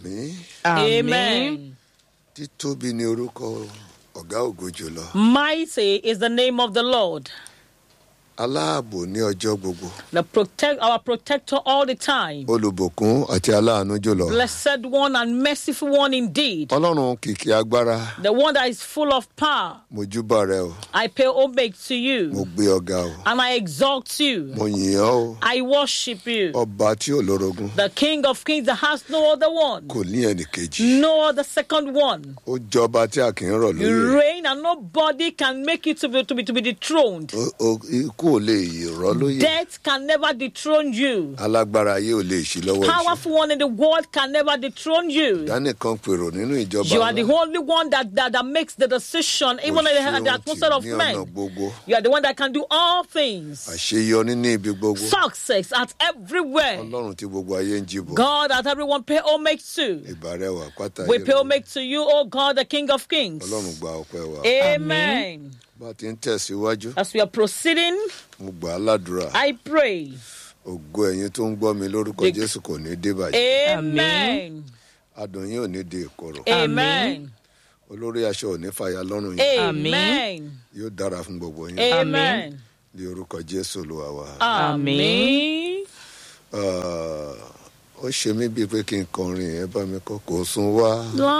àmì Amen. títóbi ni orúkọ ọ̀gá ògo jùlọ Mighty is the name of the Lord, aláàbò ní ọjọ́ gbogbo the protect our protector all the time. olùbùkún àti aláàánú jùlọ Blessed one and merciful one indeed. ọlọ́run kìkì agbára The one that is full of power. mojúbà rẹ o I pay homage to mo you gbé ọgá o and I exalt you. mo yìn ọ́ o I worship you. ọba tí ò lórogún The King of Kings that has no other one, kò ní ẹnì kejì no other second one. ó jọba tí a kì í rọ̀ You lóyè reign and nobody can make you to be, to be, to be dethroned. Ó- ó- ikú ò lè rọ̀ lóyè Death can never dethrone you. alágbára ayé ò lè ṣí lọ́wọ́ ìṣe Powerful one in the world can never dethrone you. dánìkan pèrò nínú ìjọba You are the ńlá. only one that, that, that makes the decision, Kò even in ṣe the, the ohun atmosphere tì of ní ọ̀nà men. gbogbo You are the one that can do all things. àṣeyọrí ní ibi gbogbo Success at everywhere. ọlọ́run tí gbogbo ayé ń jìbò God that everyone pay homage to. ìbàrẹwà pátá We ayé pay rẹ̀. homage to you, O God, the King of Kings. ọlọ́run gba ọpẹ́ wa Amen. bá a ti ń tẹ̀síwájú As we are proceeding, mo gbà á ládùúrà I pray. ògo ẹ̀yin tó ń gbọ́ mi lórúkọ The- jésù kò ní dé bàjẹ́ Amen. adùn yín ò ní di ìkorò Amen. olórí aṣọ ò ní fàyà lọ́rùn yín Amen. yóò dára fún gbogbo yín Amen. ní orúkọ jésù olúwa wa Amen. Ah, ó ṣe mí bíi pé kí n kọrin ẹ bá mi kọ kò sún wá.